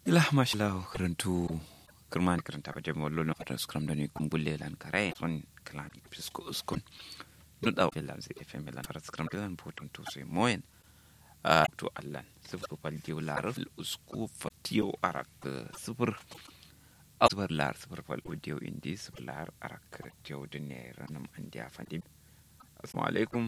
ila mashallah karantu kirman karanta ba jami'a lolo fata skram da ne kumbulle lan kare son kalan fisko uskun nu da wala zai fm lan fata skram da lan potun to sai moyen a to allan sifir fal diyo lar usku fatiyo arak sifir sifir lar sifir fal diyo indi sifir lar arak diyo da ne ranam an dia fandi assalamu alaikum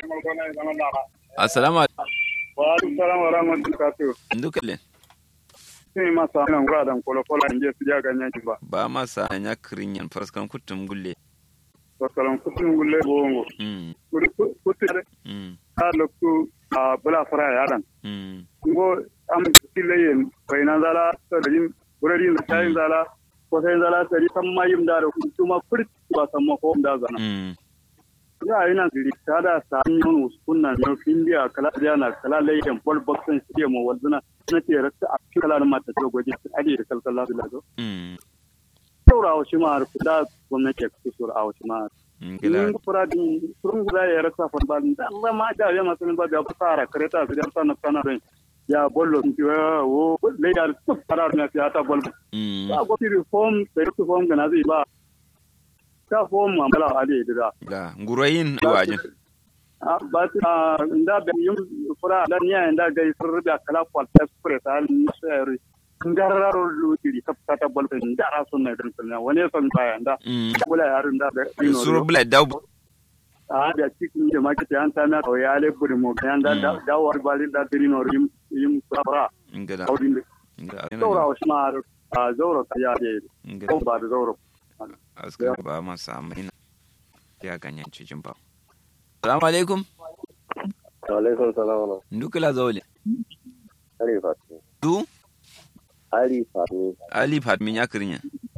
assalamu alaikum wa alaikum salam wa rahmatullahi ndukale sai ma sa nan ga dan kolo kolo inje su ja ganyan ki ba ba ma sa nya kirin yan faraskan kutum gulle to kalan kutun gulle bongo mm kuri kutu mm a lokku a bula fara ya dan mm ngo am kille yen bayna zala tadin burarin tayin zala ko sai zala tari san mayim da da kuma furt ba san ma ko da zana mm ya ina ziri tada sa yon uskunna no findia kala jana kala leyen bol boxen siya mo waduna na ce rakta a kala mata to goje ade da kalkala da lazo mm saura a wasu ma'ar da gwamnati ya kasu sura a wasu ma'ar. gila Yin kura din surun guda ya rasa farba da Allah ma da ya masu ba da fara kareta su dan sana sana rai. Ya bollo sun ce wo lai da su fara na ya ta bollo. mm Ba gwamnati reform da reform form ga na zai ba. Ta form ma bala a da da. ga ngurayin wajin Ba ta inda da yin fura da niya inda ga sun rubuta kala kwalta express al nisari. Ngararo lutiri ta ta bollo da ra sunna din sunna wani son baya da mm bula yarin da suru bla daw a da cikin da maki ta yanta na to ya le buri mo kan da da da war bali da diri no rim yim fara ngila audin ngila saura wa shima a zauro ta ya de ngila ko ba da zauro askar ba ma samu ina ya ganyen cikin ba assalamu alaikum alaikum salam wa ndukila zawle ali fatmi du ali fatmi ali fatmin ya kirin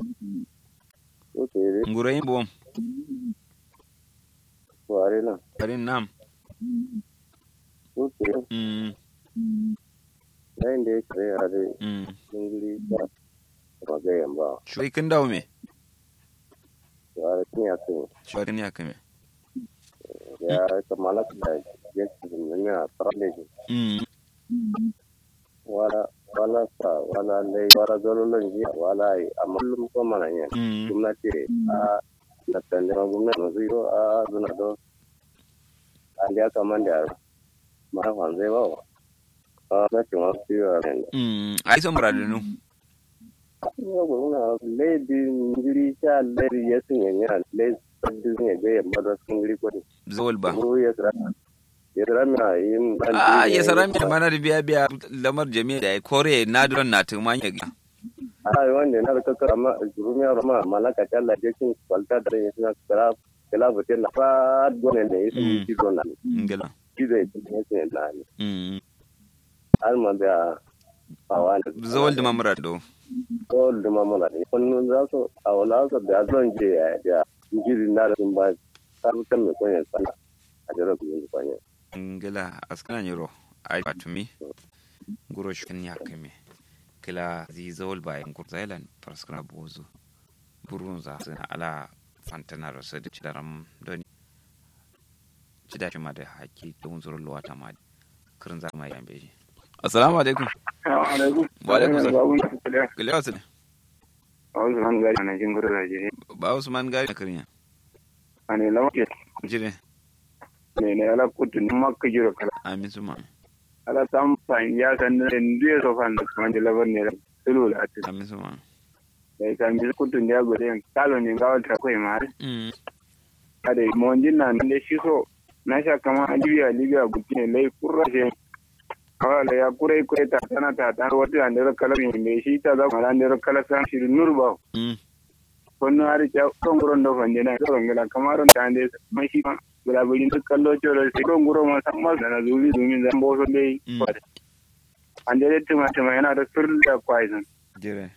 oke re ngurayin bom ware na karin nam oke mm yayin da ya kare a da mm ingili ba ba ga yamba shoy kin dawo me ware kin ya kai shoy kin ya kame ya ka malak da ya ci ne a tarale mm wala wala sa wala lai wala zololon ji wala ai amallum ko mana ne mm gwamnati a na tande ma gwamnati no zero a zuna do an ya kamanda mara wanzai ba a na cin wasu yiwa ne mm ai so muradunu Yawwa lady ngiri sha lady ya sun yanya lady sabbi ne ga yamma da sun ngiri kwani. zawal ba Ko ya tsara. Ya tsara mina yin dan ah ya sara mi mana da biya biya lamar jami'a da kore na duran na tuma ya ga Ai wanda na da kakar amma rumiya rama malaka ta Allah je kin kwalta da ya suna tsara kala bote na fa gone ne yi sun ci gona. ngila Ki zai ci ne sai na ni. mm Alma da awan. zawal da mamurado ko da mamala ne. Kullun za su awala su da zan je ya ya ngiri na da sun ba ta mutan mai kwanya sana. A jira ku yin kwanya. ngila askana nyiro ai patumi guro shin ya kame kila zi zawal ba in kurzailan paraskana bozu burun za su ala fantana rasa da cidaram doni cida shi ma da haki da unzurin luwata ma kirin za ma yambe shi assalamu alaikum alaikum Wa alaikum salam. babun ka kale kile wasu ne a wasu man gari na jin gudu da jiri ba usman gari na kirin ya ane lawa ke jire ne ne ala kutu ni makka jiro kala amin suma ala tam fan ya kan ne ndiye so fan man de labar ne sulu la ati amin suma da kan bi kutu ne go den kalo ne ga wata ko ma mm ade mon din nan ne shi so na sha kama libya libya gutti ne lai kurra je kawai ya kurai kurai ta tana ta ta wata da kala ne shi ta za mala ne kala san shi nur ba mm konno ari ta kon guron do fande na to ngala kamaron ta ande mai shi ma gula bulin to kallo choro sai kon guro ma san ma na zuri zumi zan bo so dai Mm. ande le tuma tuma yana da fir da poison jire